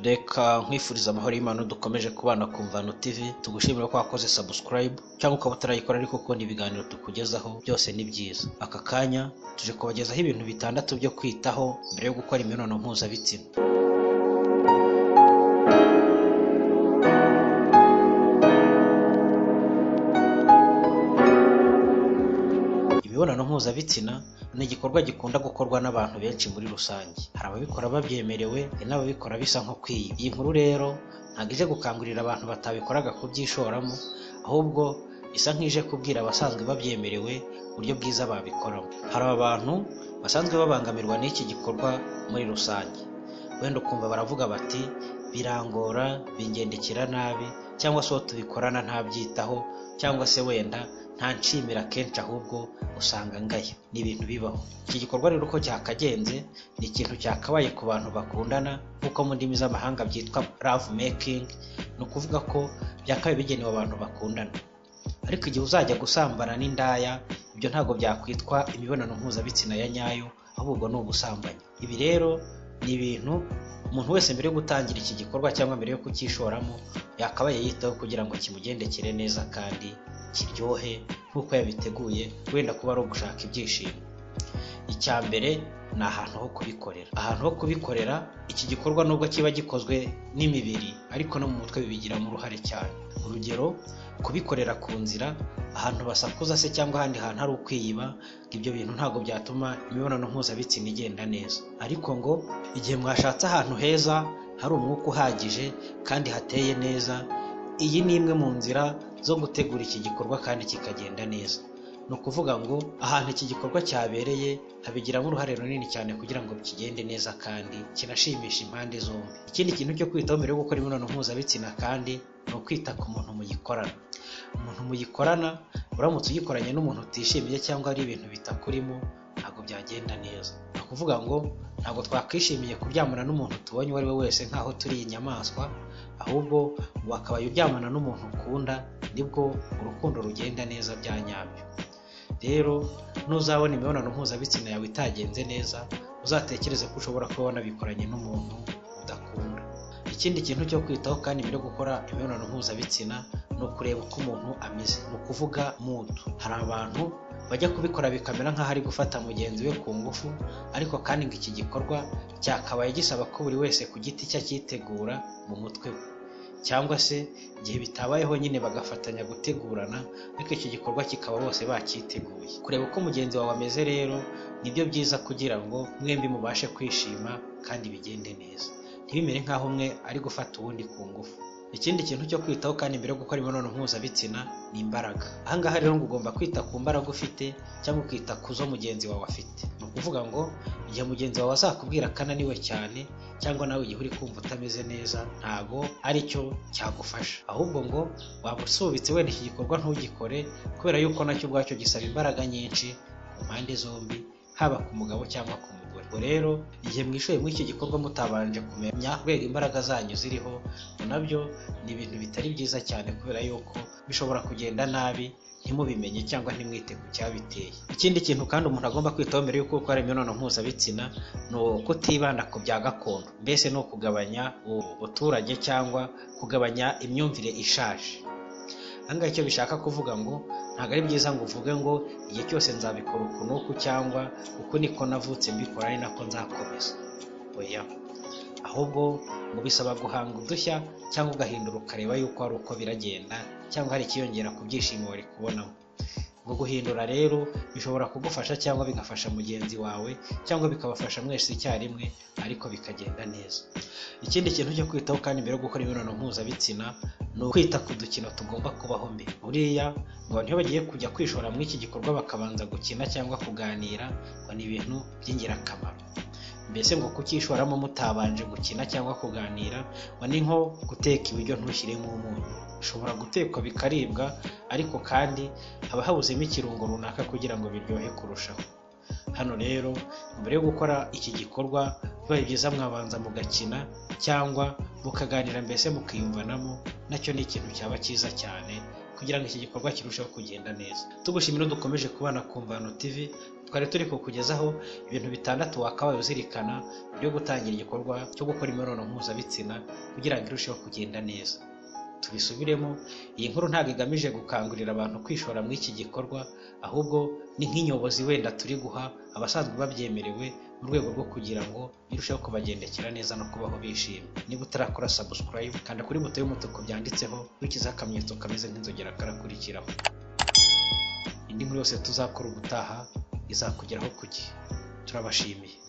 reka nkwifuriza amahoro y'Imana dukomeje kubana ku Mvano TV tugushimira ko wakoze subscribe cyangwa ukaba utarayikora ariko ukunda ibiganiro tukugezaho byose ni byiza aka kanya tuje kubagezaho ibintu bitandatu byo kwitaho mbere yo gukora imibonano mpuzabitsina imibonano mpuzabitsina ni igikorwa gikunda gukorwa n'abantu benshi muri rusange hari ababikora babyemerewe hari n'ababikora bisa nko kwiba iyi nkuru rero ntabwo ije gukangurira abantu batabikoraga kubyishoramo ahubwo isa nk'ije kubwira abasanzwe babyemerewe uburyo bwiza babikoramo hari abantu basanzwe babangamirwa n'iki gikorwa muri rusange wenda ukumva baravuga bati birangora bingendekera nabi cyangwa se uwo tubikorana ntabyitaho cyangwa se wenda nta nshimira kenshi ahubwo usanga ngaya ni ibintu bibaho iki gikorwa rero uko cyakagenze ni ikintu cyakabaye ku bantu bakundana nk'uko mu ndimi z'amahanga byitwa love making ni ukuvuga ko byakabaye bigenewe abantu bakundana ariko igihe uzajya gusambana n'indaya ibyo ntabwo byakwitwa imibonano mpuzabitsina ya nyayo ahubwo ni ugusambanyi ibi rero ni ibintu umuntu wese mbere yo gutangira iki gikorwa cyangwa mbere yo kucyishoramo yakabaye yitaho kugira ngo kimugendekere neza kandi kiryohe nk'uko yabiteguye wenda kuba ari ugushaka ibyishimo icya mbere ni ahantu ho kubikorera ahantu ho kubikorera iki gikorwa nubwo kiba gikozwe n'imibiri ariko no mu mutwe bibigiramo uruhare cyane urugero kubikorera ku nzira ahantu basakuza se cyangwa ahandi hantu hari ukwiyiba ibyo bintu ntabwo byatuma imibonano mpuzabitsina igenda neza ariko ngo igihe mwashatse ahantu heza hari umwuka uhagije kandi hateye neza iyi ni imwe mu nzira zo gutegura iki gikorwa kandi kikagenda neza ni ukuvuga ngo ahantu iki gikorwa cyabereye habigiramo uruhare runini cyane kugira ngo kigende neza kandi kinashimishe impande zombi ikindi kintu cyo kwitaho mbere yo gukora imibonano mpuzabitsina kandi ni ukwita ku muntu muyikorana umuntu muyikorana uramutse uyikoranye n'umuntu utishimiye cyangwa ari ibintu bitakurimo ntabwo byagenda neza ni ukuvuga ngo ntabwo twakwishimiye kuryamana n'umuntu tubonye uwo ari we wese nk'aho turi inyamaswa ahubwo wakabaye uryamana n'umuntu ukunda nibwo urukundo rugenda neza bya nyabyo rero nuzabona imibonano mpuzabitsina yawe itagenze neza uzatekereze ko ushobora kuba wanabikoranye n'umuntu udakunda ikindi kintu cyo kwitaho kandi mbere yo gukora imibonano mpuzabitsina ni ukureba uko umuntu ameze ni ukuvuga mudu hari abantu bajya kubikora bikamera nk'aho ari gufata mugenzi we ku ngufu ariko kandi ngo iki gikorwa cyakabaye gisaba ko buri wese ku giti cye akitegura mu mutwe we cyangwa se igihe bitabayeho nyine bagafatanya gutegurana ariko iki gikorwa kikaba bose bacyiteguye kureba uko mugenzi wawe ameze rero nibyo byiza kugira ngo mwembi mubashe kwishima kandi bigende neza ntibimere nk'aho umwe ari gufata uwundi ku ngufu ikindi kintu cyo kwitaho kandi mbere yo gukora imibonano mpuzabitsina ni imbaraga ahangaha rero ngo ugomba kwita ku mbaraga ufite cyangwa ukita ku zo mugenzi wawe afite ni ukuvuga ngo igihe mugenzi wawe azakubwira ko ananiwe cyane cyangwa nawe igihe uri kumva utameze neza ntago aricyo cyagufasha ahubwo ngo waba usubitse wenda iki gikorwa ntugikore kubera yuko nacyo ubwacyo gisaba imbaraga nyinshi ku mpande zombi haba ku mugabo cyangwa ku mugore ubwo rero igihe mwishoye muri iki gikorwa mutabanje kumenya kubera imbaraga zanyu ziriho nabyo ni ibintu bitari byiza cyane kubera yuko bishobora kugenda nabi ntimubimenye cyangwa ntimwite ku cyabiteye ikindi kintu kandi umuntu agomba kwitaho mbere y'uko ukora imibonano mpuzabitsina ni ukutibanda ku bya gakondo mbese ni ukugabanya ubuturage cyangwa kugabanya imyumvire ishaje ahangaha icyo bishaka kuvuga ngo ntabwo ari byiza ngo uvuge ngo igihe cyose nzabikora uku n'uku cyangwa uku niko navutse mbikora ari nako nzakomeza oya ahubwo ngo bisaba guhanga udushya cyangwa ugahindura ukareba yuko hari uko biragenda cyangwa hari ikiyongera ku byishimo wari kubonamo ubwo guhindura rero bishobora kugufasha cyangwa bigafasha mugenzi wawe cyangwa bikabafasha mwese icyarimwe ariko bikagenda neza ikindi kintu cyo kwitaho kandi mbere yo gukora imibonano mpuzabitsina ni ukwita ku dukino tugomba kubaho mbere buriya ngo abantu iyo bagiye kujya kwishora muri iki gikorwa bakabanza gukina cyangwa kuganira ngo ni ibintu by'ingirakamaro mbese ngo kukishoramo mutabanje gukina cyangwa kuganira ngo ni nko guteka ibiryo ntushyiremo umunyu bishobora gutekwa bikaribwa ariko kandi haba habuzemo ikirungo runaka kugira ngo biryohe kurushaho hano rero mbere yo gukora iki gikorwa bibaye byiza mwabanza mugakina cyangwa mukaganira mbese mukiyumvanamo nacyo ni ikintu cyaba cyiza cyane kugira ngo iki gikorwa kirusheho kugenda neza tugushimira dukomeje kubana ku mvano tv twari turi kukugezaho ibintu bitandatu wakabaye uzirikana byo gutangira igikorwa cyo gukora imibonano mpuzabitsina kugira ngo irusheho kugenda neza tubisubiremo iyi nkuru ntabwo igamije gukangurira abantu kwishora muri iki gikorwa ahubwo ni nk'inyobozi wenda turi guha abasanzwe babyemerewe mu rwego rwo kugira ngo birusheho kubagendekera neza no kubaho bishimye niba utarakora subscribe kanda kuri buto y'umutuku byanditseho ukurikizaho akamenyetso kameze nk'inzogera karakurikiraho indi nkuru yose tuzakora ubutaha izakugeraho ku gihe turabashimiye